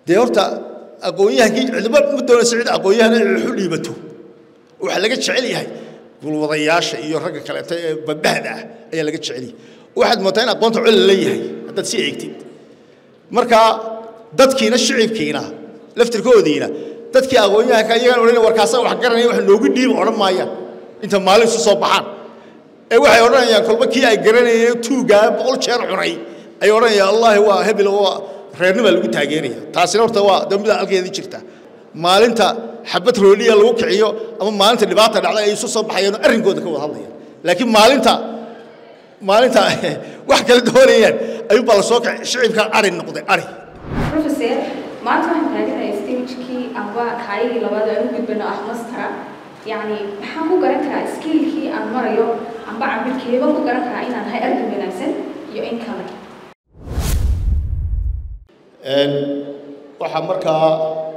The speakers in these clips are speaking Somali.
dee horta aqoon-yahankii cidba ma doonaysa cid aqoon-yahan in waxu dhiibato waxaa laga jecel yahay gulwadayaasha iyo ragga kaleeto ee babahda ah ayaa laga jecel yahay waxaad moodaa in aqoonta col la yahay haddaad sii eegtid marka dadkiina shicibkiina laftirkoodiina dadkii aqoon-yahanka iyagaan odhan warkaasa wax garanaya wax noogu dhiiba odhan maayaan inta maalin isu soo baxaan ee waxay odhanayaan kolba kii ay garanayeen tuugaa boqol jeer cunay ay odhanayaan allaahi waa hebel waa reernibaa lagu taageeraya taasina horta waa dambida halkeedii jirta maalinta xabad rooliya lagu kiciyo ama maalinta dhibaata dhacda ay isu soo baxayaan arrinkooda ka wada hadlayaan laakiin maalinta maalinta wax kala doonayaan ayuunbaa la soo kacay shicibka ari noqday ari professor maanta waxaan taaganahay stagekii amba kaayigii labaad aan u gudbano ah mastera yacni maxaan ku garan karaa skillkii aan marayo amba cabirkeeba ku garan karaa inaan hay arki wanaagsan iyo in kale waxaa markaa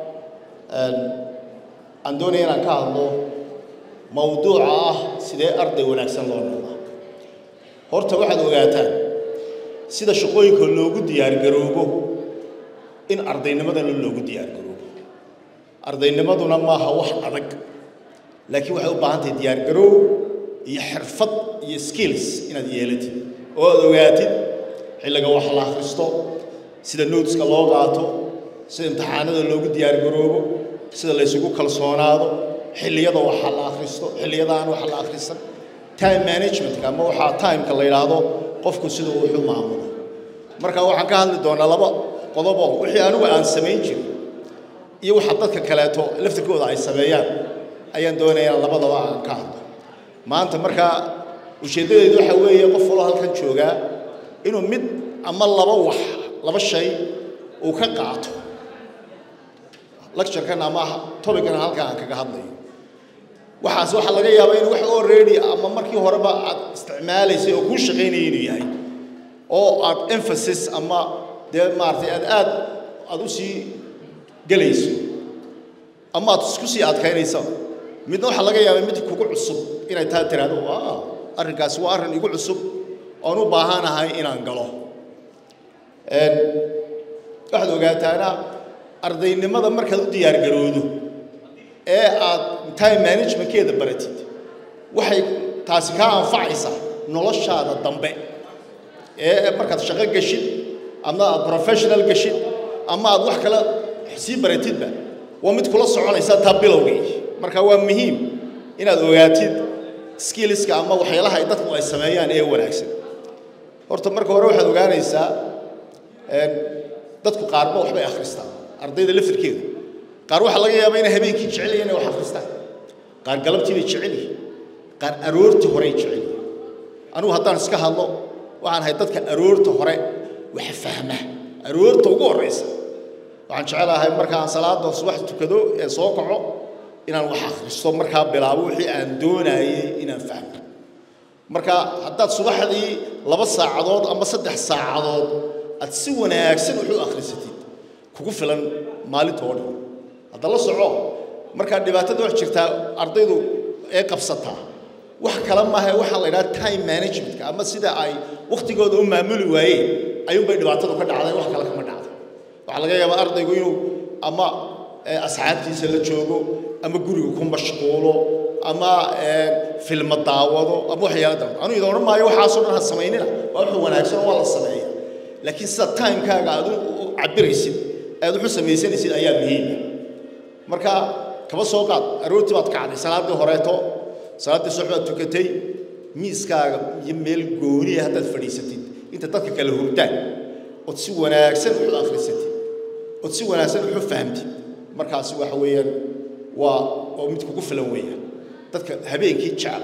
aan doonaya inaan ka hadlo mawduuca ah sidee arday wanaagsan loo noqdaa horta waxaad ogaataan sida shaqooyinka loogu diyaargaroobo in ardaynimadana loogu diyaargaroobo ardaynimaduna maaha wax adag laakiin waxay u baahan tahay diyaargaroow iyo xirfad iyo skills inaad yeelatid oo aad ogaatid xilliga wax la akhristo sida noteska loo qaato sida imtixaanada loogu diyaargaroobo sida la ysugu kalsoonaado xilliyada waxa la akhristo xilliyada aan waxa la akhrisan time managementka ama waxaa timeka la yidhaahdo qofku sida uu wuxuu maamulo marka waxaan ka hadli doonaa laba qodobo wixii anigu aan samayn jirin iyo waxa dadka kaleeto laftirkooda ay sameeyaan ayaan doonayaa labadaba aan ka hadlo maanta markaa ujeeddadeedu waxa weeye qof waloo halkan joogaa inuu mid ama laba wax laba shay uu ka qaato lecturekan ama topican halkan aan kaga hadlayo waxaas waxaa laga yaabaa in wax already ama markii horeba aad isticmaalaysay oo kuu shaqaynaya inuu yahay oo aad emphasis ama dee maaragtay aad aad aad u sii gelayso ama aad isku sii adkaynaysa midna waxaa laga yaabaa mid kugu cusub inay taa tiraahdo waa arrinkaasi waa arrin igu cusub oon u baahanahay inaan galo waxaad ogaataana ardaynimada markaad u diyaargaroodo ee aad time managementkeeda baratid waxay taasi kaa anfacaysaa noloshaada dambe ee markaad shaqo gashid ama aad professional gashid ama aad wax kale sii baratidba waa mid kula soconaysa taa bilowgii marka waa muhiim inaad ogaatid skillska ama waxyaalaha ay dadku ay sameeyaan ee wanaagsan horta marka hore waxaad ogaanaysaa dadku qaarba waxbay akhristaan ardayda laftirkeeda qaar waxaa laga yaabaa inay habeenkii jecel yihiin inay wax akhristaan qaar galabtii bay jecel yihiin qaar aroortii horey jecel yihiin anigu haddaan iska hadlo waxaan ahay dadka aroorta hore wax fahma aroorta ugu horraysa waxaan jecelahay markaan salaada subax tukado ee soo kaco inaan wax akhristo markaa bilaabo wixii aan doonayay inaan fahmo marka haddaad subaxdii laba saacadood ama saddex saacadood aad si wanaagsan wuxuu akhrisatid kugu filan maalinta oo dhan hadda la soco markaa dhibaatada wax jirtaa ardaydu ee qabsataa wax kale maaha waxaa la yidhaha time managementka ama sida ay wakhtigooda u maamuli waayeen ayuunbay dhibaatadu ka dhacday wax kale kama dhacdo waxaa laga yaabaa ardaygu inuu ama asxaabtiisa la joogo ama guriga ku mashquulo ama filma daawado ama waxyaala daawado anu idin odhan maayo waxaasoo dhan ha samaynina waa wuxuu wanaagsan waa la sameeya laakiin sida timekaaga aad u cabiraysid aad wuxu samaysanaysid ayaa muhiima marka kaba soo qaad aroortii baad kacday salaaddii horeeto salaaddii subax baad tukatay miiskaaga iyo meel gooniya haddaad fadhiisatid inta dadka kale hurdaan ood si wanaagsan wuxu akhrisatid ood si wanaagsan wuxu fahamtid markaasi waxa weeyaan waa oo mid kugu filan weeyaan dadka habeenkii jecel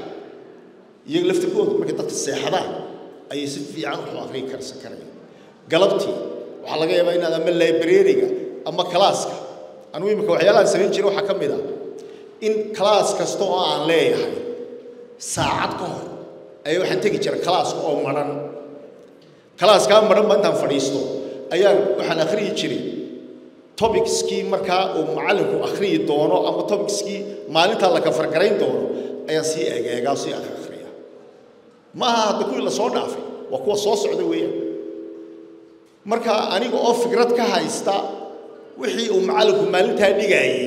iyaga laftirkooda markay dadka seexdaan ayay si fiican wuxu akhriyi karsan karayaan galabtii waxaa laga yaabaa inaad ama librariga ama kalaaska anugu imika waxyaalahaan samayn jira waxaa ka mid ah in kalaas kasta oo aan leeyahay saacad ka hor ayaa waxaan tegi jira kalaaska oo madhan kalaaskaa madhan ba intaan fadhiisto ayaan waxaan akhriyi jiray tobicskii markaa uu macallinku akhriyi doono ama tobicskii maalintaa la kafargarayn doono ayaan sii eegeegaa sii akhriya maaha hadda kuwii la soo dhaafay waa kuwa soo socda weeyaan marka aniga oo fikrad ka haysta wixii uu macallinku maalintaa dhigayay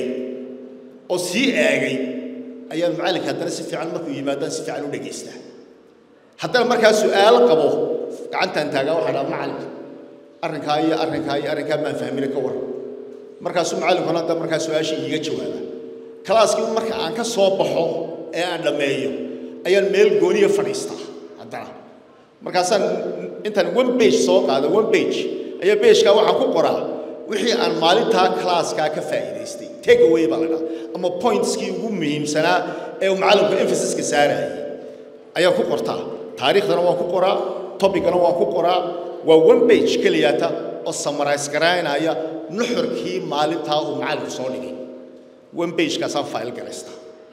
oo sii eegay ayaan macallinka haddana si fiican markuu yimaadaan si fiican u dhegaystaa haddana markaa su'aalo qabo gacantaan taagaa waxaa dhaha macallinka arrinkaa iyo arrinkaa iyo arrinkaa maan fahmina ka waran markaasuu macallinkuna hadda markaa su-aashii iiga jawaaba kalaaskii marka aan ka soo baxo ee aan dhammeeyo ayaan meel gooniya fadhiistaa haddana markaasaan intaan one page soo qaado one page ayaa pagekaa waxaan ku qoraa wixii aan maalintaa classkaa ka faa'iidaystay take away baa la dhaha ama pointskii ugu muhiimsanaa ee uu macallinku emphasiska saarayay ayaan ku qortaa taariikhdana waan ku qoraa topicana waan ku qoraa waa one page keliyata oo summarize garaynaya nuxurkii maalintaa uu macallinku soo dhigay one pagekaasaan file garaystaa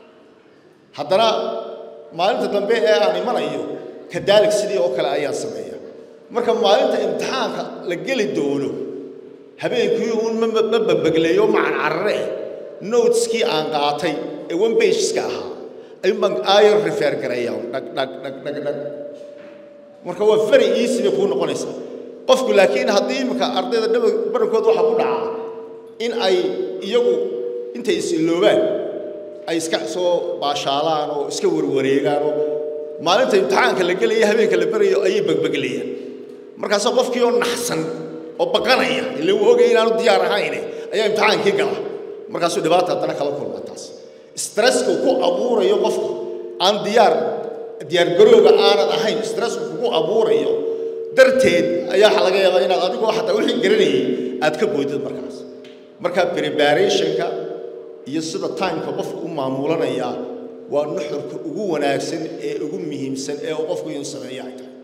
haddana maalinta dambe ee aan imanayo kadaalik sidii oo kale ayaan sameeya marka maalinta imtixaanka la geli doono habeenkii uun ma babagleeyo macan carare noteskii aan qaatay ee one pageska ahaa ayuun baan aayar refer gareeyaa dhag dhag dhag dhag dhag marka waa very easy bay kuu noqonaysaa qofku laakiin haddii imika ardayda dhaba barankood waxaa ku dhacaa in ay iyagu intay is-iloobaan ay iska soo baashaalaan oo iska warwareegaan oo maalinta imtixaanka la gelaya habeenka la berayo ayay bagbaglayaan markaasoo qofkii oo naxsan oo baqanaya ile uu ogay inaanu diyaar ahayne ayaa imtixaankii gala markaasuu dhibaata haddana kala kulma taas stresska ku abuurayo qofka aan diyaar diyaargarooga aanad ahayn stressku kugu abuurayo darteed ayaa waxa laga yaabaa inaad adigoo xataa wixii garanayay aad ka boydid markaas marka preparationka iyo sida timeka qofku u maamulanaya waa nuxurka ugu wanaagsan ee ugu muhiimsan ee uu qofku inuu sameeyo ay tahay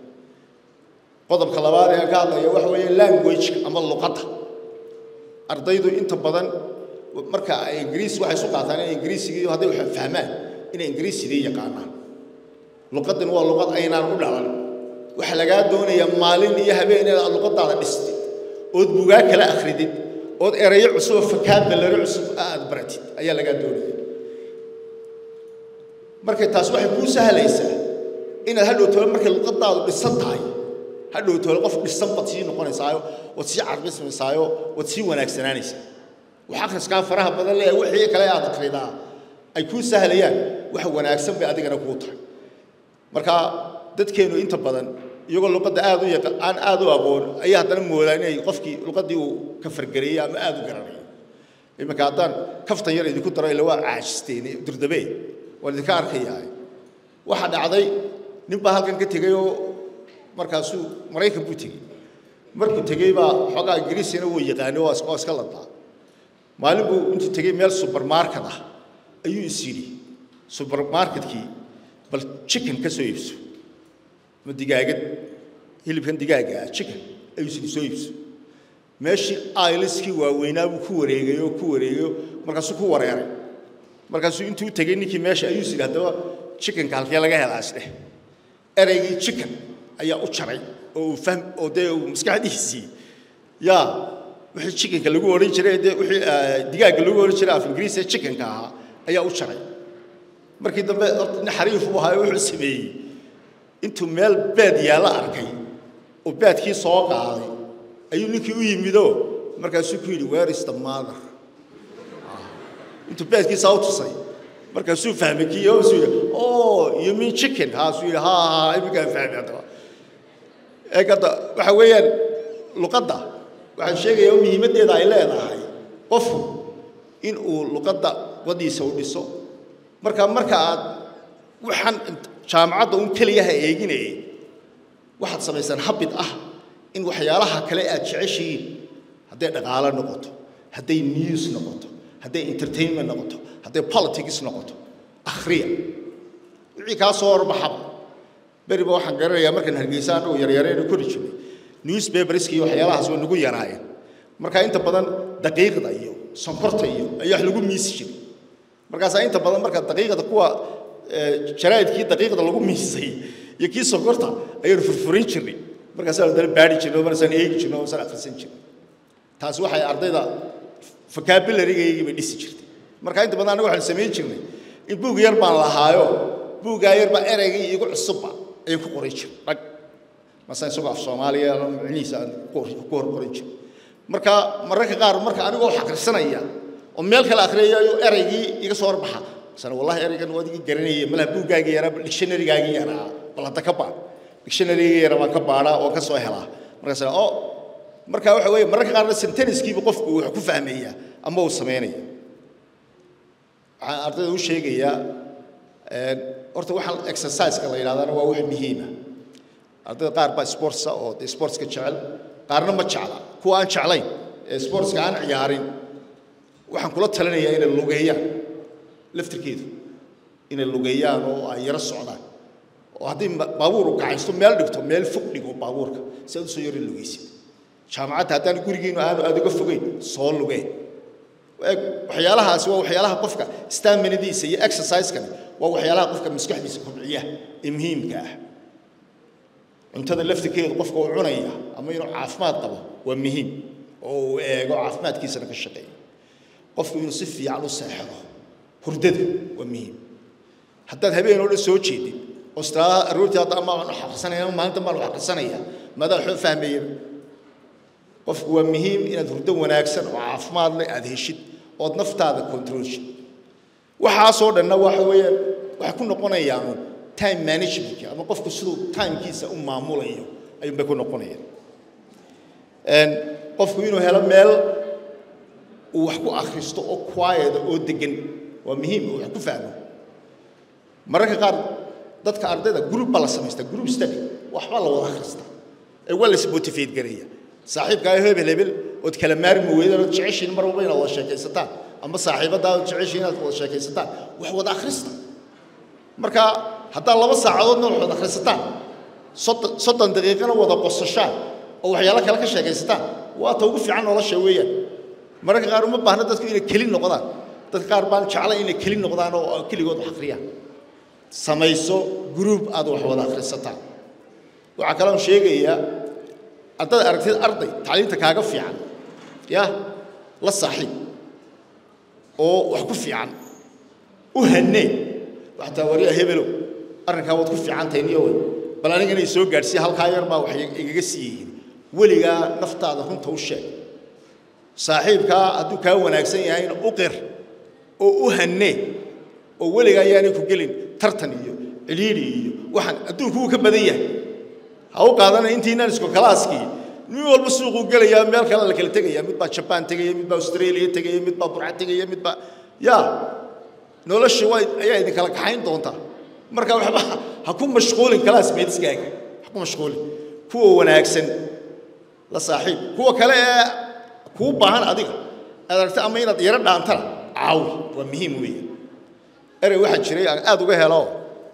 qodobka labaad ee aan ka hadlaya waxa weeye languageka ama luqadda ardaydu inta badan marka ay ingiriis waxay isu qaataan inay ingiriisigii hadday wax fahmaan inay ingiriisigii yaqaanaan luqaddan waa luqad aynaan u dhalan waxaa lagaa doonayaa maalin iyo habeen inaad luqaddaada dhistid ood bugaa kala akhridid ood erayo cusub oo fakaabulary cusub aad baratid ayaa lagaa doonaya marka taas waxay kuu sahlaysaa inaad hadhow tole markay luqaddaadu dhisan tahay hadhow tole qof dhisan baad sii noqonaysaayo waad sii carbismaysaayo waad sii wanaagsanaanaysaa wax akhriskaa faraha badan leeyahay wixii kale aad akhridaa ay kuu sahlayaan wax wanaagsan bay adigana kuu tahay marka dadkeenu inta badan iyagoo luqadda aad u yaqa aan aad u aqoon ayaa haddana moodaa inay qofkii luqaddii uu ka fargareeyey ama aad u garanayo iminka haddaan kaftan yar idinku daro ila waa caajisteen durdabee waan idinka arkayaa waxaa dhacday nin baa halkan ka tegey oo markaasuu maraykan buu tegey markuu tegey baa xoogaa ingiriisina wuu yaqaano oo iska ladaa maalin buu intuu tegey meel supermarket ah ayuu is yidhi supermarketkii bal chicken ka soo iibso ma digaagad hilibkan digaaga ah chicken ayuu is yidhi soo iibso meeshii ailiskii waaweynaa buu ku wareegayo ku wareegayo markaasuu ku wareeray markaasuu intuu tegey ninkii meesha ayuu is yidhi haddaba chickenka halkee laga helaa isdheh ereygii chicken ayaa u jaray oo uu fahm oo dee uu maskaxdiisii yaa wixii chickenka lagu odhan jiray dee wixii digaagga lagu odhan jiray af ingiriis ee chickenka ahaa ayaa u jaray markii dambe nin xariif uu ahaa wuxuu sameeyey intuu meel beed yaalla arkay oo beedkii soo qaaday ayuu ninkii u yimidoo markaasuu ku yidhi where is the mother intuu beedkiisaa u tusay markaasuu fahmay kii oo suu yidhi oh you mean chicken haasuu yidhi ha ha iminkaan fahmay haddaba ee hadda waxa weeyaan luqadda waxaan sheegayaa muhiimaddeeda ay leedahay qofku in uu luqadda wadiisa u dhiso marka marka aad waxaan jaamacadda un keliyaha eeginayay waxaad samaysaan habid ah in waxyaalaha kale aad jeceshihiin hadday dhaqaalo noqoto hadday news noqoto hadday entertainment noqoto hadday politics noqoto akhriya wixii kaa soo horbaxaba beriba waxaan garanayaa markaan hargeysa annagu yaryaraynu kori jirnay newspaperska iyo waxyaalahaas waa nagu yaraayeen marka inta badan daqiiqda iyo sonkorta iyo ayaa wax lagu miisi jiray markaasaa inta badan marka daqiiqda kuwa jaraa'idkii daqiiqda lagu miisay iyo kii sonkorta ayaanu furfurin jirnay markaasaan dana baadhi jirnay oo markaasaan eegi jirnay oo markaasaan akhrisan jirnay taasi waxay ardayda vocabulary-gaygii bay dhisi jirtay marka inta badan anagu waxaan samayn jirnay in buug yar baan lahaayo buuggaa yar baa ereygii iigu cusubba ayaan ku qoray jiray dhag masa isagoo af soomaaliya micnihiisa aan ku hor qoran jiray marka mararka qaar marka anigoo wax akhrisanaya oo meel kale akhriyayo eraygii iga soo horbaxa sana wallahi eraygan waa adigii garanayay malaha buuggaagii yaraa dictionarygaagii yaraa bal hadda ka baadh dictionaryga yaraa waan ka baadhaa oo ka soo helaa markaas oo marka waxa weeye mararka qaarna sentencekiiba qofku wax ku fahmayaa ama uu samaynaya waxaan ardayda u sheegayaa horta waxaan exerciseka la yidhahdana waa wax muhiima ardayda qaar baa sportsa oo dee sportska jecel qaarna ma jecla kuwa aan jeclayn ee sportska aan ciyaarin waxaan kula talinayaa inay lugeeyaan laftirkeedu inay lugeeyaan oo ay yaro socdaan oo haddii baabuur u kacaysto meel dhigto meel fog dhigo baabuurka si aad usoo yaro lugeysid jaamacadda haddaan gurigiinu aanu aad uga fogeyn soo lugeen waxyaalahaasi waa waxyaalaha qofka staminadiisa iyo exerciseskani waa waxyaalaha qofka maskaxdiisa kobciya ee muhiimka ah cuntada laftirkeedu qofka uu cunaya ama inuu caafimaad qabo waa muhiim oo uu eego caafimaadkiisana ka shaqeeyo qofku inuu si fiican u seexdo hurdada waa muhiim haddaad habeen oo dhan soo jeedid oo istiraadaha aroortii hadda ama aan xaqrisanaya ama maalinta maan wax aqrisanaya maadaa waxba fahmaya qofku waa muhiim inaad hurdo wanaagsan oo caafimaad leh aad heshid ood naftaada controlshid waxaasoo dhanna waxa weeyaan waxay ku noqonayaan time management ama qofku siduu timekiisa u maamulayo ayuun bay ku noqonayaan qofku inuu helo meel uu wax ku akhristo oo quiet oo degan waa muhiim oo wax ku fahmo mararka qaar dadka ardayda group baa la samaystaa group study waxbaa la wada akhristaa ee waa la ismotivate garaya saaxiibkaa hebel hebel ood kala maarmi weydaan ood jeceshiin mar walba inaad wada sheekaysataan ama saaxiibadaa ood jeceshiin inaad wada sheekaysataan wax wada akhrista marka haddaad laba saacadoodna wax wada akhrisataan soddon soddon daqiiqana wada qosashaan oo waxyaalo kale ka sheekaysataan waa ta ugu fiican nolosha weeyaan mararka qaar uma baahna dadku inay keli noqdaan dadka qaar baan jeclay inay keli noqdaan oo keligood wax akhriyaan samayso group aad wax wada akhrisataan waxaa kaloon sheegayaa haddaad aragtid arday tacliinta kaaga fiican ya la saaxiib oo wax ku fiican u hanee waxtaa waryaa hebelow arrinkaa waad ku fiican tahay niyo wey bal anigana i soo gaadhsiiya halkaa yar baa wax igaga sii yihiin weligaa naftaada runta u sheeg saaxiibkaa hadduu kaa wanaagsan yahayna u qir oo u hanee oo weligaa ayaanay ku gelin tartan iyo ciliiri iyo waxaan adduunku wuu ka badan yahay ha u qaadana intiinaan isku kalaaskii nin walba suuquu gelayaa meel kale la kala tegaya mid baa jabaan tegaya mid baa australia tegaya mid baa burca tegaya mid baa ya nolosha waa ayaa idin kala kaxayn doontaa marka waxba ha ku mashquulin kalaas meediskaaga ha ku mashquulin kuwa wanaagsan la saaxiib kuwa kale ee kuu baahan adiga aad aragta ama inaad yaro dhaantana caawi waa muhiim weeye erey waxaa jiray aan aad uga helo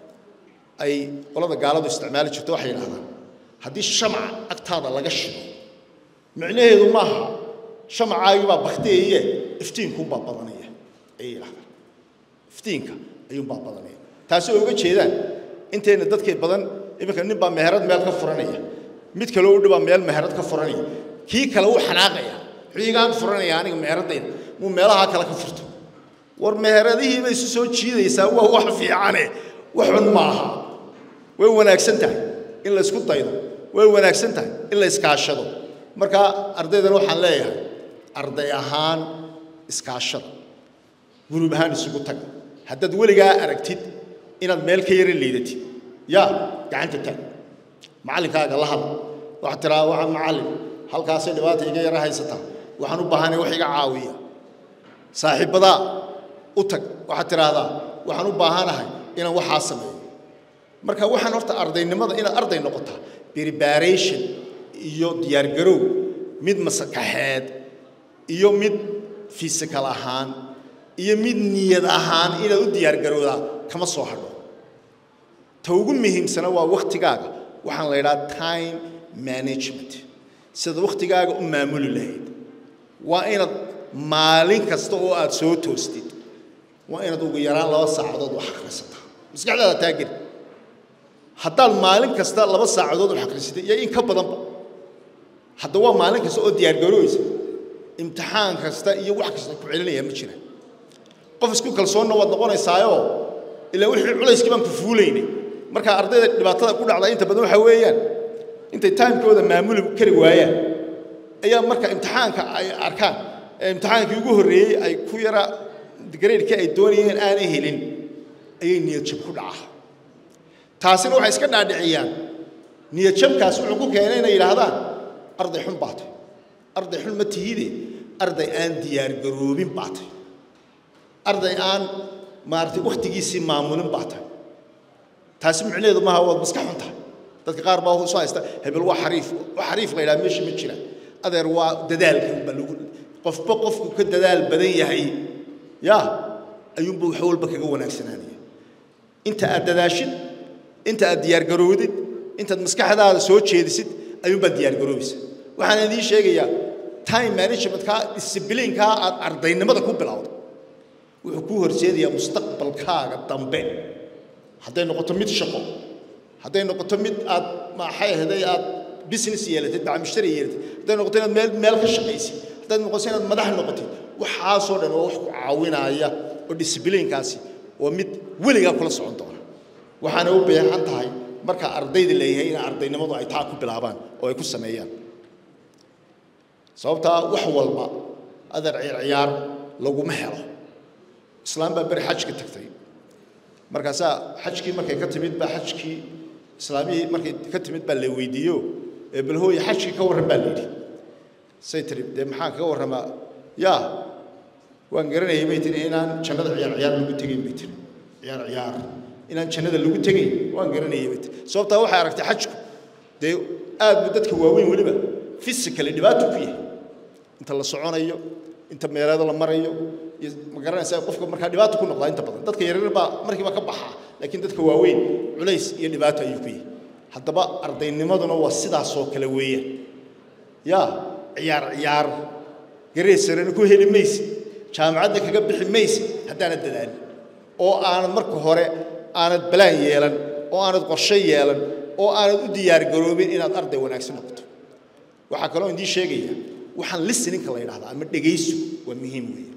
ay qolada gaaladu isticmaali jirto waxay yidhahdaan haddii shamaca agtaada laga shido micnaheedu maaha shamacaagii baa bakteeye iftiinkuunbaa badanaya ayay yidhahdaan iftiinka ayuunbaa badanaya taasi oo uga jeedaan intayna dadkay badan iminka nin baa meherad meel ka furanaya mid kaloo u dhibaa meel meherad ka furanaya kii kale uu xanaaqaya xiigaan furanaya aniga meheradayda muu meelahaa kale ka furto war meheradihiiba isu soo jiidaysaa waa wax fiicane wax xun maaha way wanaagsan tahay in la isku daydo way wanaagsan tahay in la iskaashado marka ardaydana waxaan leeyahay arday ahaan iskaashada gurub ahaan isugu taga haddaad weligaa aragtid inaad meel ka yara liidatid yaa gacanta taag macallinkaaga la hadla waxaad tiraa waxaan macallin halkaasay dhibaata iga yara haysataa waxaan u baahanay wax iga caawiya saaxiibbadaa u tag waxaad tidhaahdaa waxaan u baahanahay inaan waxaa sameeyo marka waxaan horta ardaynimada inaad arday noqotaa preparation iyo diyaargarow mid masakaxeed iyo mid physical ahaan iyo mid niyad ahaan inaad u diyaargarowdaa kama soo hadho ta ugu muhiimsana waa wakhtigaaga waxaan la yidhaha time management sida wakhtigaaga u maamuli lahayd waa inaad maalin kasta oo aad soo toostid waa inaad ugu yaraan laba saacadood wax akhrisataa maskaxdaada taageli haddaad maalin kasta laba saacadood wax akhrisatay iyo in ka badanba hadda waa maalin kasta oo diyaargarooysa imtixaan kasta iyo wax kasta ku celinaya ma jiraan qof isku kalsoonna waad noqonaysaayoo ilaa wixii culayskii baan ku fuulaynay marka ardayda dhibaatada ku dhacda inta badan waxaa weeyaan intay timekooda maamuli kari waayaan ayaa marka imtixaanka ay arkaan ee imtixaankii ugu horreeyey ay ku yara gareedkii ay doonayeen aanay helin ayay niyad jab ku dhacaa taasina waxay iska dhaadhiciyaan niyad jabkaas wuxuu ku keenay inay yidhaahdaan arday xun baa tahay arday xun ma tihide arday aan diyaargaroobin baa tahay arday aan maaragtay wakhtigiisii maamulin baa tahay taasi micnaheedu maaha waad maska xun tahay dadka qaar baa soo haysta hebel waa xariif waa xariif la yidhaha meesha ma jira adeer waa dadaalka unba lagu qofba qofku ka dadaal badan yahay ya ayuunba wax walba kaga wanaagsanaanaya inta aad dadaashid inta aad diyaargaroodid intaad maskaxdaada soo jeedisid ayuunbaad diyaargaroobaysa waxaan idiin sheegayaa time managementkaa discibliinkaa aad ardaynimada ku bilowdo wuxuu kuu horseedayaa mustaqbalkaaga dambe hadday noqoto mid shaqo hadday noqoto mid aad maxay ahday aad business yeelatid bacmushtari yeelatid hadday noqoto inaad meel meel ka shaqaysid hadday noqoto inaad madax noqotid waxaasoo dhan waa wax ku caawinaya oo discibliinkaasi waa mid weligaa kula socon doona waxaana u baahan tahay marka ardayda leeyahay in ardaynimadu ay taa ku bilaabaan oo ay ku sameeyaan sababtaa wax walba adeer ciyaar ciyaar laguma helo islaam baa beri xajka tagtay markaasaa xajkii markay ka timid baa xajkii islaamihii markay ka timid baa la weydiiyo ee bal hooye xajkii ka warran baa la yidhi say tiri dee maxaan kaga warramaa yaa waan garanayay bay tiri inaan jannada ciyaar ciyaar lagu tegayn bay tiri ciyaar ciyaar inaan jannada lagu tegayn waan garanayay bay tiri sababtaa waxay aragtay xajku dee aad buu dadka waaweyn weliba physically dhibaato ku yahay inta la soconayo inta meeleeda la marayo iyo ma garanaysaa qofka markaa dhibaato ku noqdaa inta badan dadka yaryar baa markiiba ka baxaa laakiin dadka waaweyn culays iyo dhibaato ayuu ku yahay haddaba ardaynimaduna waa sidaasoo kale weeyaan yaa ciyaar ciyaar gareed sarena ku heli maysid jaamacadda kaga bixi maysid haddaanad dadaalin oo aanad marka hore aanad balaan yeelan oo aanad qorshe yeelan oo aanad u diyaargaroobin inaad arday wanaagsan noqoto waxaa kaloo idiin sheegaya waxaan listeninka la yidhahdaa ama dhegaysu waa muhiim weeye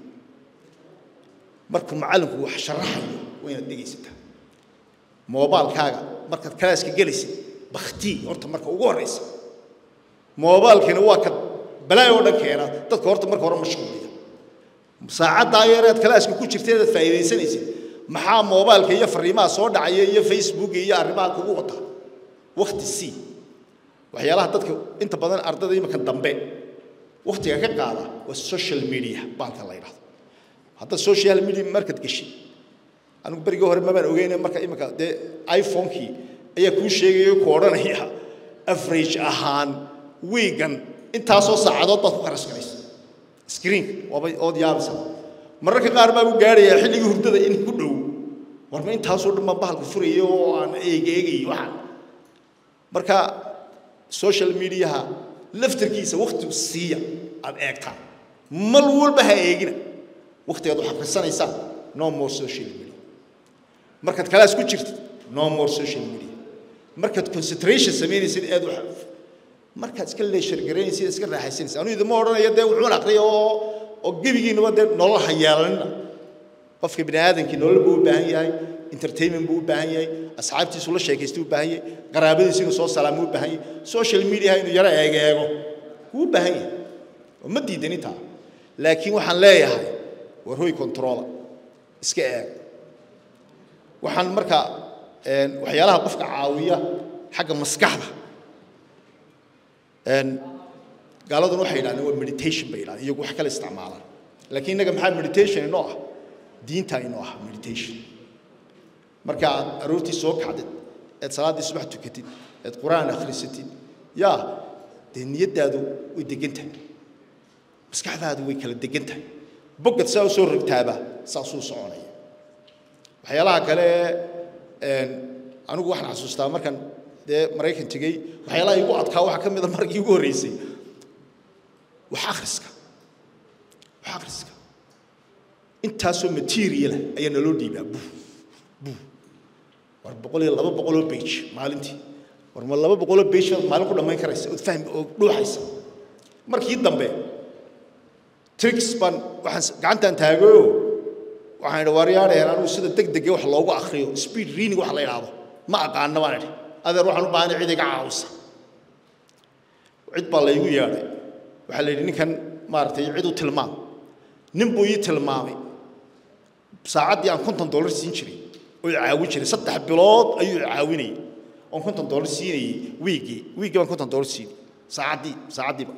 markuu macallinku wax sharaxayo waa inaad dhegaysataa moobaalkaaga markaad kalaaska gelaysid baktii horta marka ugu horraysa moobaalkina waa ka balaay oo dhan keena dadka horta marka hore mashquuliya saacaddaa yareed kalaaska ku jirta inaad faa'iidaysanaysid maxaa moobaalka iyo fariimaha soo dhacaya iyo facebook iyo arrimaha kugu wata wakti sii waxyaalaha dadka inta badan ardada imika dambe waktiga ka qaada waa social media baalka la yidhahdo hadda social media markaad geshid anigu berigii hore mabaan ogeyne marka imika dee iphonekii ayaa kuu sheegaya ku odhanaya average ahaan wiigan intaasoo saacadood baad ku qarashgaraysa screenka waaba ood yaabaysa mararka qaar baa u gaadhayaa xilligii hurdada in ku dhow warma intaasoo dhan baan bahalka furaya oo aan eegeegay waxaan marka social mediaha laftarkiisa wakti siiya aad eegtaan mal walba ha eegina waktigaad wax akhrisanaysaan no more social media markaad kalaas ku jirtid no more social media markaad concentration samaynaysid aad wax markaad iska leeshargaraynaysid iska raaxaysanaysid anu idima odhanaya dee wuxuun aqriya oo oo gebigiinaba dee nolol ha yeelanina qofka bini aadamkii nolol buu u baahan yahay entertainment buu u baahan yahay asxaabtiisu la sheekaysta u baahan yahay qaraabadiisu inuu soo salaamo u baahan yahay social media inuu yaro eegeego wuu u baahan yahay oo ma diidan intaa laakiin waxaan leeyahay war hoy controla iska eeg waxaan marka waxyaalaha qofka caawiya xagga maskaxda gaaladuna waxay yidhahdeen waa meditation bay yidhahdeen iyagu wax kale isticmaalaan laakiin innaga maxaa meditation inoo ah diinta inoo ah meditation marka aad aroortii soo kacdid eed salaaddii subax tukatid eed qur-aan akhrisatid yaa dee niyaddaadu way degan tahay maskaxdaadu way kala degan tahay boggad saa u soo rogtaaba saasuu soconaya waxyaalaha kale anigu waxaan xasuustaa markan dee maraykan tegey waxyaalaha igu adkaa waxaa ka mid a markii ugu horreysay wax akhriska wax akhriska intaasoo materiala ayaa naloo dhiibaa buu buu war boqol iyo laba boqoloo bage maalintii war ma laba boqoloo bage baad maalin ku dhammayn karaysa ood fahmi oo dhuuxaysa markii dambe tricks baan waxaan gacantaan taagayo waxaan idhi waaryaadheen anigu sida deg dege wax loogu akhriyo speed reading wax la yidhaahdo ma aqaana baan idhi adeer waxaan u baahanay cid iga caawisa cid baa laygu yeedhay waxaa la yidhi ninkan maaragtay cid u tilmaam nin buu ii tilmaamay saacaddii aan konton dollar siin jiray oo i caawin jiray saddex bilood ayuu i caawinayay oon konton dollar siinayay wiiggii wiiggii baan konton dollar siinay saacaddii saacaddiiba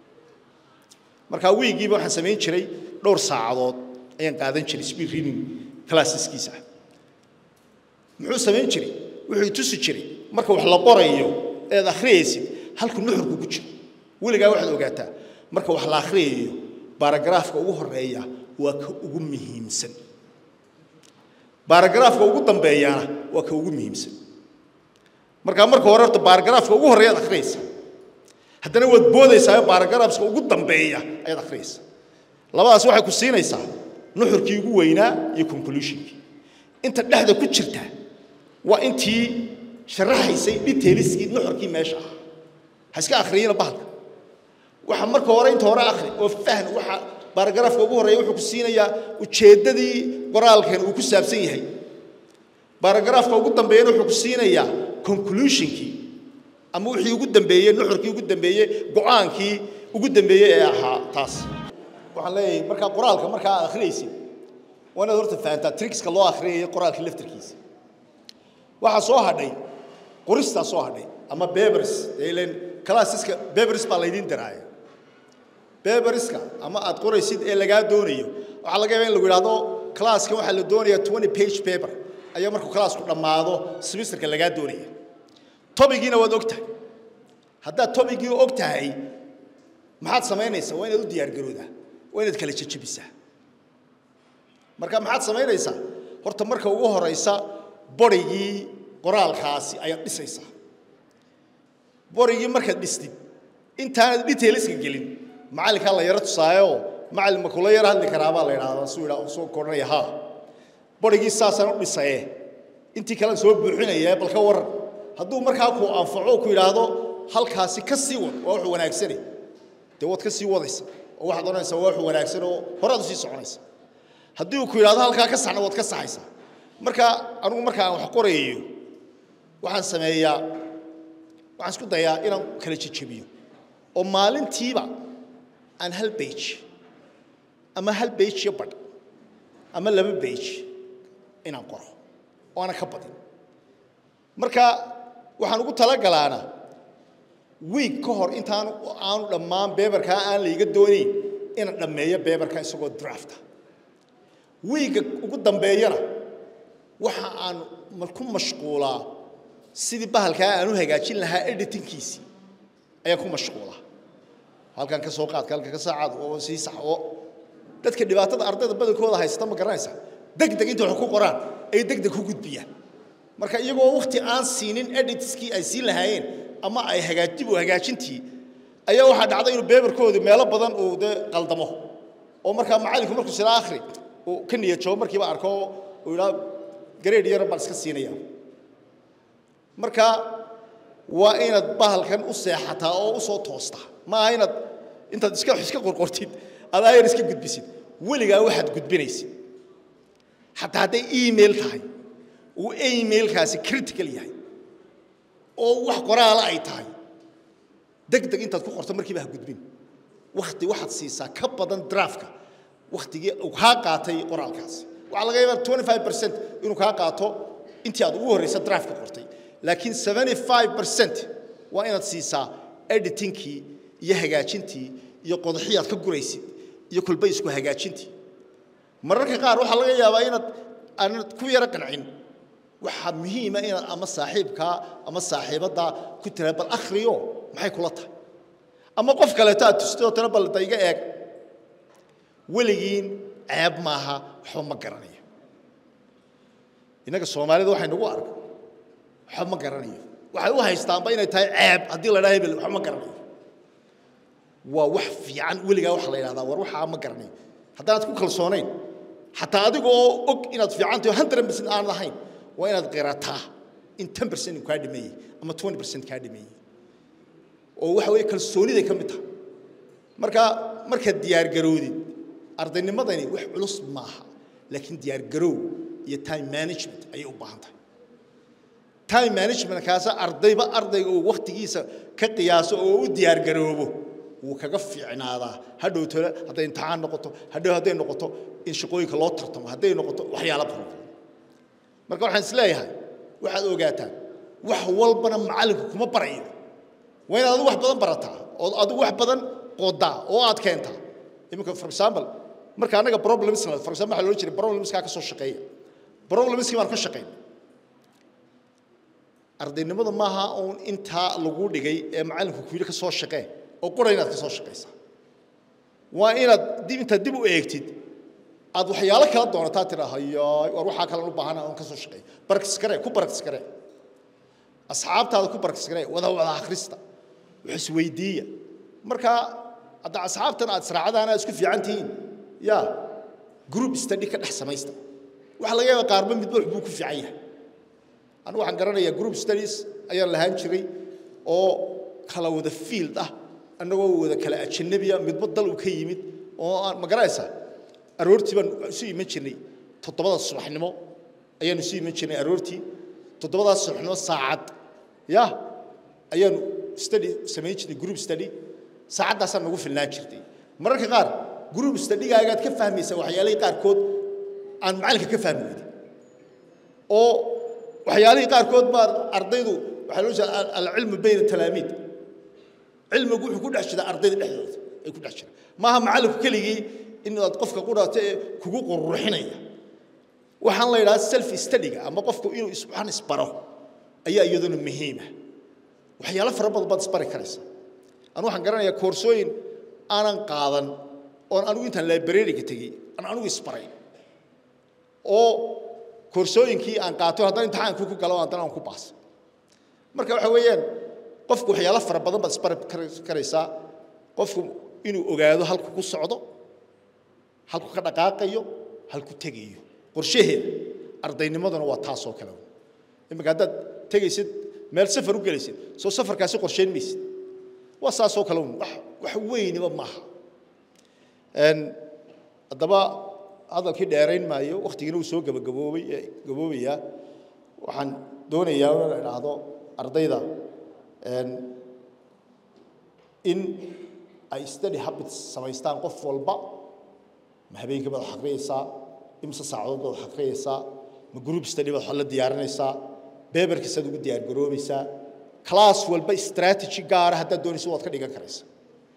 markaa wiiggiiba waxaan samayn jiray dhowr saacadood ayaan qaadan jiray speed reading classeskiisa muxuu samayn jiray wuxuu tusi jiray marka wax la qorayo eed akhriyaysid halku nuxurku ku jiro weligaa waxaad ogaataa marka wax la akhriyayo baaragaraafka ugu horeeya waa ka ugu muhiimsan baaragaraafka ugu dambeeyana waa ka ugu muhiimsan markaa marka hore horta baaragaraafka ugu horeeya ad akhriyaysa haddana waad boodaysaa baaragaraafka ugu dambeeya ayaad akhriyaysa labadaas waxay ku siinaysaa nuxurkii ugu weynaa iyo conclusionkii inta dhexda ku jirta waa intii sharaxaysay detailskii nuxurkii meesha ah ha iska akhriyina bahalka waxa marka hore inta hore akhri oo fahn waxa baaragaraafka ugu horeeya wuxuu ku siinayaa ujeeddadii qoraalkan uu ku saabsan yahay baaragaraafka ugu dambeeyana wuxuu ku siinayaa conclusionkii ama wixii ugu dambeeyey nuxurkii ugu dambeeyey go-aankii ugu dambeeyey ee ahaa taas waxaan leeyahay markaa qoraalka markaa aad akhriyaysid waa inaad horta fahantaa tricska loo akhriyaya qoraalka laftarkiisa waxaa soo hadhay qoristaa soo hadhay ama bebers ilen classeska bebers baa laydiin diraaya beberiska ama aad qoraysid ee lagaa doonayo waxaa laga yaabaa in lagu yidhahdo classkan waxaa la doonayaa twenty page paper ayaa markuu classku dhammaado semesterka lagaa doonaya tobigiina waad og tahay haddaad tobigii og tahay maxaad samaynaysaa waa inaad u diyaargaroodaa waa inaad kala jejebisaa marka maxaad samaynaysaa horta marka ugu horaysa borigii qoraalkaasi ayaad dhisaysaa borigii markaad dhistid intaanad detailska gelin macallinkaa la yaro tusaayo macallin ma kula yaro hadli karaabaa la yidhahdaa suu yidhaa soo koranaya haa borigii saasaan u dhisaye intii kalean soo buuxinaya bal ka waran hadduu markaa ku anfaco ku yidhaahdo halkaasi ka sii wad waa wax wanaagsane dee waad ka sii wadaysa oo waxaad odhanaysaa waa wax wanaagsan oo horaad usii soconaysa haddii uu ku yidhahdo halkaa ka saxna waad ka saxaysaa marka anugu marka aan wax qorayayo waxaan sameeyaa waxaan isku dayaa inaan kala jejebiyo oo maalintiiba aan hal bage ama hal bage iyo badh ama laba bage inaan qoro oo aanan ka badin marka waxaan ugu talagalaana wiig ka hor intaan aanu dhammaan beberkaa aan layga doonayn inaan dhammeeyo beberka isagoo drafta wiigga ugu dambeeyana waxa aan ku mashquulaa sidii bahalkaa aan u hagaajin lahaa editingkiisii ayaan ku mashquulaa halkan ka soo qaadka halkan ka saacad oo sii sax oo dadka dhibaatada ardayda badankooda haysta ma garanaysa degdeg inta wax ku qoraan ay degdeg ku gudbiyaan marka iyagoo waqti aan siinin editskii ay siin lahaayeen ama ay hagaajib u hagaajintii ayaa waxaa dhacday inuu beberkoodu meelo badan uu dee qaldamo oo markaa macallinku markuu sila akhri uu ka niyad joogo markiiba arko uu yidhaa gareed yar baan iska siinaya marka waa inaad bahalkan u seexataa oo u soo toostaa maaha inaad intaad iska iska qorqortid adaa yar iska gudbisid weligaa waxaad gudbinaysid xataa hadday email tahay uu emailkaasi critical yahay oo wax qoraala ay tahay deg deg intaad ku qorto markiiba ha gudbin wakti waxaad siisaa ka badan draftka waktigii uu kaa qaatay qoraalkaasi waxaa laga yaabaa twenty five percent inuu kaa qaato intii aad ugu horreysa draftka qortay laakiin seventy five percent waa inaad siisaa editingkii iyo hagaajintii iyo qodaxii aad ka guraysid iyo kolba isku hagaajintii mararka qaar waxaa laga yaabaa inaad aanad ku yaro qancin waxaa muhiima inaad ama saaxiibkaa ama saaxiibaddaa ku tira bal akhriyo maxay kula tahay ama qof kaleeto aad tustoo tira bal da iga eeg weligiin ceeb maaha waxba ma garanayo innaga soomaalida waxay nagu arka waxba ma garanayo waxay u haystaanba inay tahay ceeb haddii la dhaha hebel waxba ma garanayo waa wax fiican weligaa waxa la yidhahdaa war waxaa ma garanayo haddaanad ku kalsoonayn xataa adiga oo og inaad fiican tahay hundred percent aanad ahayn waa inaad qirataa in ten percent kaa dhimeeyey ama twenty percent kaa dhimeeyey oo waxa weeye kalsooniday ka mid tahay marka markaad diyaargaroodid ardaynimadani wax culus maaha laakiin diyaargaroow iyo time management ayay u baahan tahay time management kaasa ardayba ardayga uu wakhtigiisa ka qiyaaso oo u diyaargaroobo wuu kaga fiicnaadaa hadhow tole hadday imtixaan noqoto hadhow hadday noqoto in shaqooyinka loo tartamo hadday noqoto waxyaalo badan marka waxaan isleeyahay waxaad ogaataan wax walbana macallinku kuma barayo waa inaad adigu wax badan barataa oo adigu wax badan qodaa oo aad keentaa iminka for example marka annaga problems for example waxaa loo jiray problemskaa ka soo shaqeeya problemskii baan ka shaqeyn ardaynimada maaha uun intaa lagu dhigay ee macallinku ku yidhi ka soo shaqee oo qura inaad ka soo shaqaysaa waa inaad dib intaad dib u eegtid aad waxyaalo kala doonataa tidhaa hayaay war waxaa kalen u baahana oon ka soo shaqeeya baraktis garee ku baraktis garee asxaabtaada ku baraktis garee wada wada akhrista wax isweydiiya marka hadda asxaabtan aad israacdaan aad isku fiican tihiin ya group study ka dhex samaysta waxaa laga yaabaa qaarba midba wax buu ku fiican yahay anigu waxaan garanayaa group studies ayaan lahaan jiray oo kala wada field ah annagoo wada kala ajanabiya midba dal uu ka yimid oo aan ma garanaysaa aroortii baan isu iman jirnay toddobada subaxnimo ayaanu isu iman jirnay aroortii toddobadaas subaxnimo saacad ya ayaanu study samayn jirnay group study saacaddaasaan nagu filnaan jirtay mararka qaar group studygaagaad ka fahmaysaa waxyaalihii qaarkood aan macallinka ka fahmi weyday oo waxyaalihii qaarkood baa ardaydu waxaa loo jeeda alcilmu bayna talaamiid cilmigu wuxuu ku dhex jiraa ardayda dhexdooda ay ku dhex jiraan maaha macallinku keligii inaad qofka qudhaato ee kugu quruxinaya waxaan la yidhaha self studyga ama qofku inuu iswaxan isbaro ayaa iyaduna muhiima waxyaalo fara badan baad isbari karaysa anu waxaan garanayaa koorsooyin aanan qaadan oon anigu intaan librariga tegey aan anigu isbaray oo koorsooyinkii aan qaato haddana imtixaankii ku galo haddana aan ku baas marka waxa weeyaan qofku waxyaalo fara badan baad isbari karaysaa qofku inuu ogaado halku ku socdo halku ka dhaqaaqayo halku tegayo qorshaheeda ardaynimaduna waa taasoo kale iminka haddaad tegaysid meel safar u gelaysid soo safarkaasi qorsheyn maysid waa saasoo kale un wax wax weyniba maaha haddaba hadalkii dheerayn maayo wakhtigiina uu soo gabagaboobay gaboobayaa waxaan doonayaa inaan idhaahdo ardayda in ay study habits samaystaan qof walba ma habeenkii baad wax akhriyaysaa imse saacadood baad wax akhriyaysaa ma group study baad wax la diyaarinaysaa beberkiisaad ugu diyaar garoobaysaa class walba strategy gaara haddaad doonayso waad ka dhigan karaysaa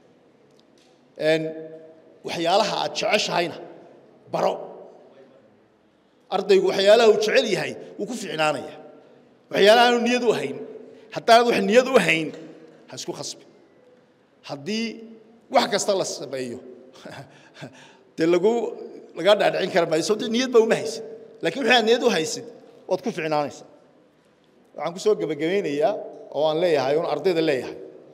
waxyaalaha aad jeceshahayna baro ardaygu waxyaalaha uu jecel yahay wuu ku ficnaanaya waxyaalaha aanu niyad u hayn haddaanad wax niyad u hayn ha isku khasbi haddii wax kasta la sameeyo dee lagu lagaa dhaadhicin kara maayo sababto niyad ba uma haysid laakiin waxaad niyad u haysid waad ku ficnaanaysaa waxaan ku soo gebagabaynayaa oo aan leeyahay oon ardayda leeyahay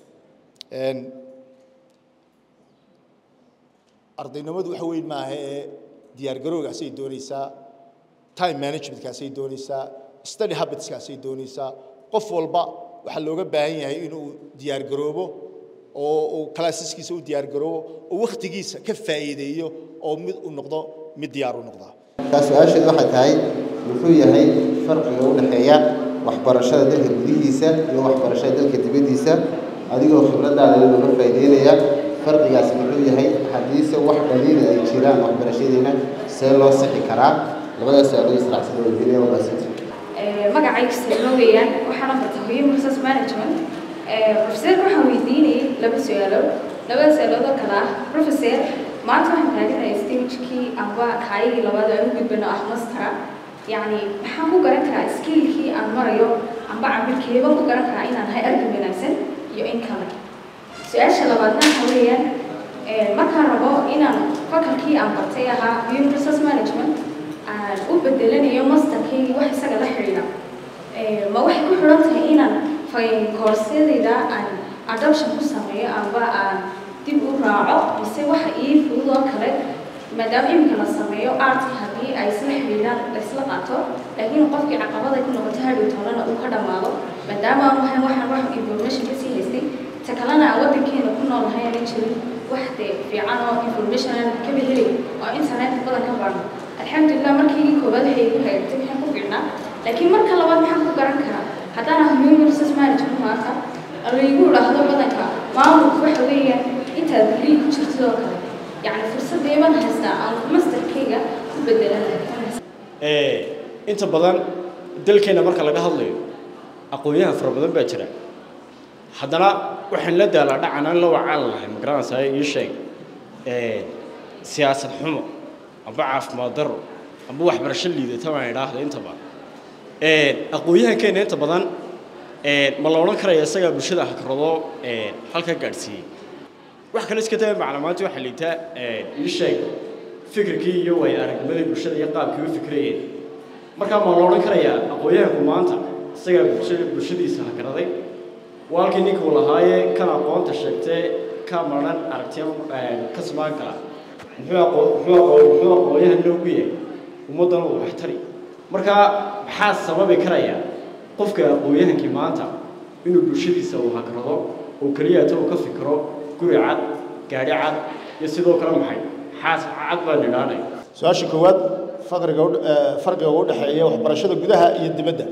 ardaynimadu waxa weyn maaha ee diyaargarowgaasay doonaysaa time managementkaasay doonaysaa study habitskaasay doonaysaa qof walba waxaa looga baahan yahay inuu diyaargaroobo oo uu classeskiisa u diyaargaroobo oo wakhtigiisa ka faa'iideeyo oo mid u noqdo mid diyaar u noqda markaa su-aasheedu waxay tahay muxuu yahay farqiga u dhexeeya waxbarashada dalka gudihiisa iyo waxbarashada dalka dibaddiisa adigoo khibradaada looga faa'iideynaya farqigaas muxuu yahay haddiise wax dhaliila ay jiraan waxbarashadeena see loo sixi karaa labadaas su-aalood israacsan weydiinaya wadaasiti magacayga sirno weeyaan waxaana barta human resource management professor waxaan weydiinayay laba su-aalood labada su-aalood oo kale ah professor maanta waxaan taaganahay stagekii amba kaayigii labaad aan u gudbano ah mastera yacni maxaan ku garan karaa skillkii aan marayo amba cabilkeeba ku garan karaa inaan hay arki wanaagsan iyo in kale su-aasha labaadna waxa weeyaan markaan rabo inaan fakalkii aan bartay ahaa human resource management aan u bedelanayo masterkeygii wax isaga la xidhiidha ma waxay ku xidhan tahay inaan koorsiyadayda aan adoption ku sameeyo amba aan dib u raaco mise waxa ii fudud oo kale maadaama iminka la sameeyo artka haddii ay isla xidhiidhaan laysla qaato laakiin qofkii caqabada ku noqoto hadhow toonana uu ka dhammaado maadaama aan wahan waxaan wax information kasii haystay ta kalena aan waddankeena ku nool nahay aanan jirin wax dee fiican oo information aan kaba helay oo internetka badan ka baarno alxamdulilah markii koowaad waxay igu hagaagtay maxaan ku fiicnaa laakiin marka labaad maxaan ku garan karaa haddaan ah human resource management maanta laygu idhaahdo badanka maamulku waxa weeyaan inta intaad degree ku jirtid oo kale yacni fursaddeeban haystaa aan masterkayga ku bedelan inta badan dalkeena marka laga hadlayo aqoonyahan fara badan baa jira haddana waxaan la daalaa dhacan aan la wacaan lahay ma garanaysaa ii sheeg siyaasad xumo amba caafimaad darro amba waxbarasho liidata baan idhaahda inta badan aqoonyahankeena inta badan ma la odhan karaya isagaa bulshada hakarado halka gaadhsiiyey wax kale iska daba macluumaadta waxaa liitaa ii sheeg fikirkii iyo way aragnimadii bulshada iyo qaabkii u fikrayeen markaa ma la odhan karayaa aqoonyahanku maanta isagaa bulshada bulshadiisa hakaraday waa halkii ninkuu lahaaye kan aqoonta sheegtee ka maran aragtiya ka samaan kara muxuu aqoon muxuu aqoon muxuu aqoonyahan loogu yahay ummaddan uu waxtari markaa maxaa sababi karaya qofka aqoonyahankii maanta inuu bulshadiisa uu hakarado oo keliyata uu ka fikiro guri cad gaadhi cad iyo sidoo kale maxay xaas cad baan idhaanay su-aasha koowaad faqriga u- eh, farqiga u dhexeeya waxbarashada gudaha iyo dibadda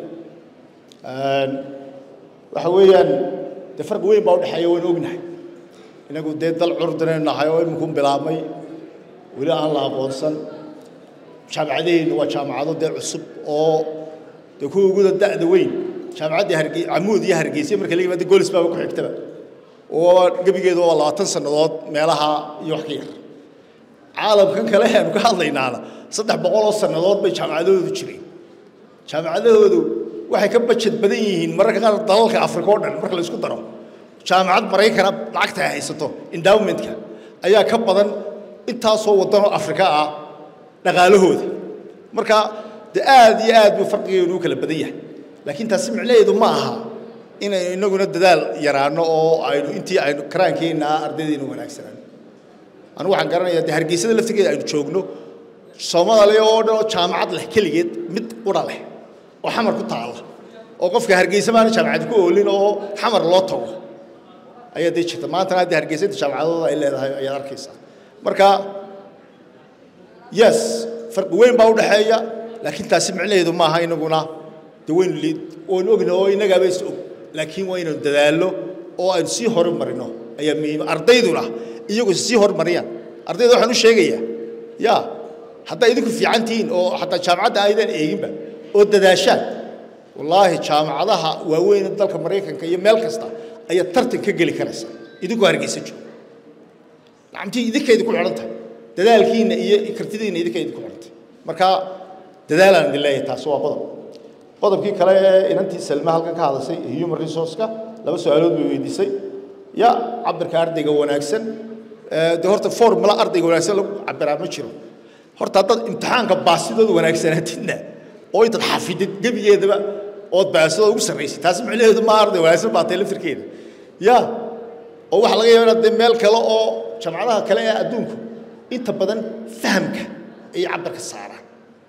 waxa weeyaan dee farqi weyn baa u dhexeeya waynu ognahay inagu dee dal curdinaynu nahay oo iminku bilaabmay weli aan la aqoonsan jaamacadaheennu waa jaamacado dee cusub oo dee kuwa uguda da'da weyn jaamacaddii harge camuud iyo hargeysa marka la yimaado goolis baaba ku xigtaba oo gebigeedu waa labaatan sannadood meelaha iyo wax ka yar caalamkan kale aanu ka hadlaynaana saddex boqol oo sannadood bay jaamacadahoodu jireen jaamacadahoodu waxay ka bajad badan yihiin mararka qaar dalalka afrika oo dhan marka la isku daro jaamacad maraykana lacagta ay haysato endowmentka ayaa ka badan intaasoo waddanoo afrika ah dhaqaalahooda marka dee aad iyo aad buu farqigeenu u kala badan yahay laakiin taasi micnaheedu ma aha inaynu inaguna dadaal yaraano oo aynu intii aynu karaankeenna ardaydeenu wanaagsanaan anigu waxaan garanayaa dee hargeysada laftigeeda aynu joogno soomaaliya oo dhan oo jaamacad leh keligeed mid qura leh oo xamar ku taalla oo qofka hargeysa maana jaamacad ku oolin oo xamar loo tago ayaa dee jirta maantana haddii hargeysada jaamacadooda ay leedahay ayaad arkaysaa marka yes farqi weyn baa u dhexeeya laakiin taasi micnaheedu maaha inaguna dee waynu liid waynu ogna oo innagaaba is og laakiin waa inaynu dadaallo oo aynu sii horumarino ayaa muhiima ardayduna iyagu sii horumariyaan ardayda waxaan u sheegayaa ya haddaa idinku fiican tihiin oo xataa jaamacadda aydan eeginba oo dadaashaan wallaahi jaamacadaha waaweyn ee dalka maraykanka iyo meel kasta ayaa tartan ka geli karaysa idinkoo hargeysa jooga nacamtii idinka idinku xidhan tahay dadaalkiinna iyo kartidiinna idinka idinku xidhan tahay marka dadaalaan idin leeyahay taasi waa qodob qodobkii kale ee inantii salma halkan ka hadashay human resource-ka laba su-aalood bay weydiisay ya cabirka ardayga wanaagsan de horta formula ardayga wanaagsan lagu cabiraa ma jiro horta haddaad imtixaanka baasidooda wanaagsanaatidna oo intaad xafidid gebigeedaba ood baasidooda ugu sarraysay taasi micnaheedu ma arday wanaagsan baatay laftirkeeda ya oo waxaa laga yaaba inaad dee meel kale oo jamcadaha kale ee adduunku inta badan fahamka ayay cabirka saaraan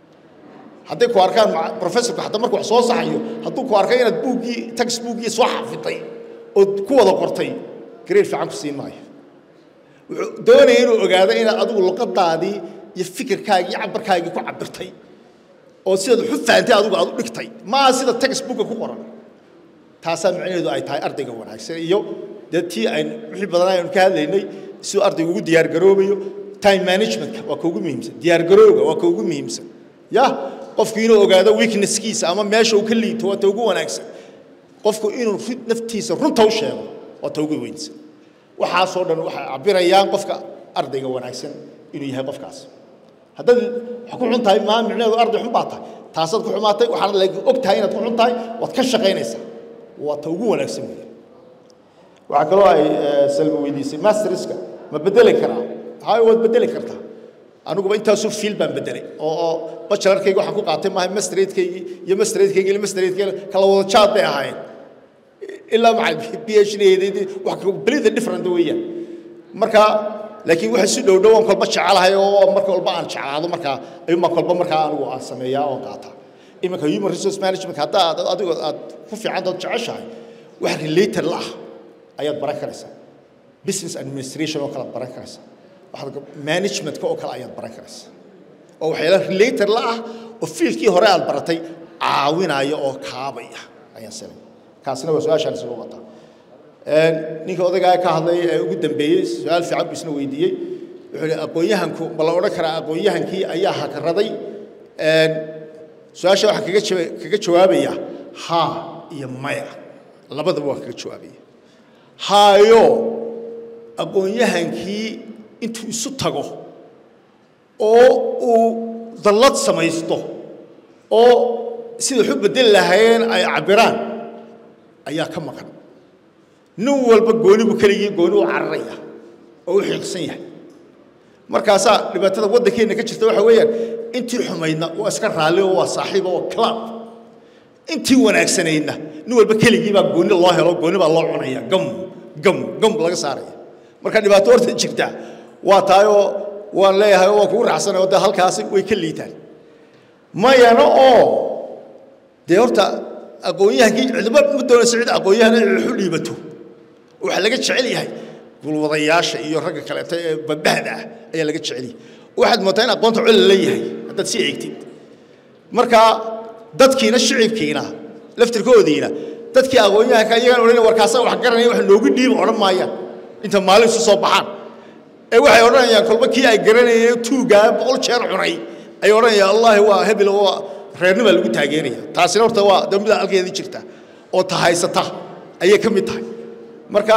hadday ku arkaan professorku xataa markuu wax soo saxayo hadduu ku arkay inaad buuggii textbookgii soo xafiday ood ku wada qortay grade fiican ku siin maayo wuxuu doonaya inuu ogaado inaad adigu luqadaadii iyo fikirkaagii iyo cabarkaagii ku cabirtay oo sidaad waxu fahantay adigu aad u dhigtay maa sida textbooka ku qoran taasaa micnaheedu ay tahay ardayga wanaagsan iyo dee tii aynu wixii badan aynu ka hadlaynay siduu ardaygu ugu diyaargaroobayo time managementka waa ka ugu muhiimsan diyaargarowga waa ka ugu muhiimsan ya qofku inuu ogaado weaknesskiisa ama meesha uu ka liito waa ta ugu wanaagsan qofku inuu naftiisa runta u sheego waa ta ugu weynsan waxaasoo dhan waxay cabirayaan qofka ardayga wanaagsan inuu yahay qofkaas haddaad wax ku xun tahay maa micnaheedu arday xun baa tahay taasaad ku xumaatay waxaana laakiin og tahay inaad ku xun tahay waad ka shaqaynaysaa waa ta ugu wanaagsan weeye waxaa kaloo ay salma weydiisay masterska ma bedeli karaa haa waad bedeli kartaa aniguba intaasoo fiil baan bedelay oo oo bachelarkayga waxaan ku qaatay maaha masteradkaygii iyo masteradkayga iyo masteradkayga kala wada jaad bay ahaayeen ilaa maxay b h d wax completely different weeyaan marka laakiin waxa si dhow dhow aan kolba jecelahay oo marka walba aan jeclaado markaa ayuunbaa kolba markaa anigu aan sameeyaa oon qaataa iminka human resource management haddaa aad adigu aad ku fiican dood jeceshahay wax related la ah ayaad baran karaysaa business administration oo kale aad baran karaysaa waxaad managementka oo kale ayaad baran karaysaa oo waxyaala related la ah oo fiilkii hore aad baratay caawinaya oo kaabaya ayaan sanay kaasina waa su-aashaan isugu wataa ninka odaygaa ka hadlay ee ugu dambeeyey su-aal fiican buu isna weydiiyey wuxuu ihi aqoon-yahanku ma la odhan karaa aqoon-yahankii ayaa hakaraday su-aasha waxaan kaga jawa kaga jawaabayaa haa iyo maya labadaba waan kaga jawaabaya haayo aqoon-yahankii intuu isu tago oo uu dallad samaysto oo sida waxu bedeli lahaayeen ay cabbiraan ayaa ka maqan nin walba gooni buu keligii gooni u cararaya oo u xiiqsan yahay markaasaa dhibaatada waddankeenna ka jirta waxa weeyaan intii xumaydna waa iska raalli oo waa saaxiib oo club intii wanaagsanaydna nin walba keligii baa gooni loo helo gooni baa loo cunaya gam gam gam laga saaraya marka dhibaato horta jirta waa taayoo waan leeyahay oo waan kugu raacsanay oo dee halkaasi way ka liitaan mayana oo dee horta aqoon-yahankii cidba ma doonaysa cid aqoon-yahan inay waxu dhiibato waxaa laga jecel yahay gulwadayaasha iyo ragga kaleeto ee badbahda ah ayaa laga jecel yahay waxaad moodaa in aqoonta col la leeyahay haddaad sii eegtid marka dadkiina shicibkiina laftirkoodiina dadkii aqoon-yahanka iyagaan odhanaya warkaasa wax garanaya wax noogu dhiiba odhan maayaan inta maalin isu soo baxaan ee waxay odhanayaan kolba kii ay garanayeen tuugaa boqol jeer cunay ay odhanayaan allahi waa hebel waa reernibaa lagu taageeraya taasina horta waa dambida halkeedii jirta oo tahaysata ayay ka mid tahay marka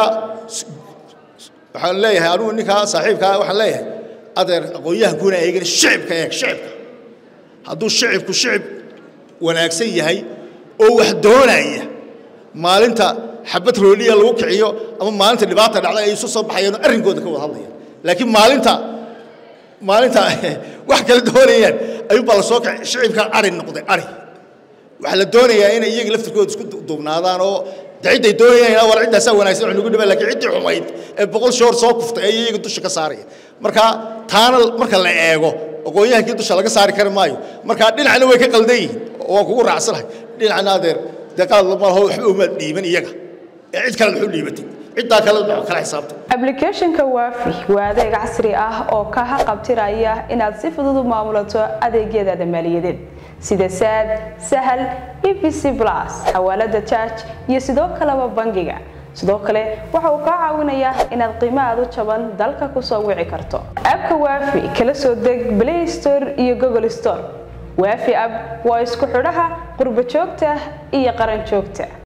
waxaan leeyahay anugu ninkaa saaxiibkaa waxaan leeyahay adeer aqoon-yahankuna eegana shicibka eeg shicibka hadduu shicibku shicib wanaagsan yahay oo wax doonaya maalinta xabad rooliya lagu kiciyo ama maalinta dhibaata dhacda ay isu soo baxayaan oo arrinkooda ka wada hadlayaan laakiin maalinta maalinta wax kala doonayaan ayuunbaa la soo kacay shicibka ari noqday ari waxaa la doonayaa inay iyaga laftirkooda isku duubnaadaan oo de cidday doonayaan war ciddaasaa wanaagsan wax nagu dhibaa lakiin ciddii xumayd ee boqol shoor soo kuftay ay iyaga dusha ka saaraya marka taana marka la eego aqoon-yahankii dusha laga saari kari maayo marka dhinacna way ka qaldan yihiin oo waan kugu raacsanahay dhinacna adeer dee qalad lama laho waxba umaad dhiiban iyaga ee cid kale waxu dhiibatay ciddaa kale kala xisaabtay applicationka waafi waa adeeg casri ah oo ka haqabtiraya inaad si fudud u maamulato adeegyadaada maaliyadeed sida saad sahal evc plus xawaalada charge iyo sidoo kaleba bangiga sidoo kale waxa uu kaa caawinayaa inaad qiimo aad u jaban dalka kusoo wici karto abka waafi kala soo deg play store iyo google store waafi app waa isku xidhaha qurbo joogta iyo qaran joogta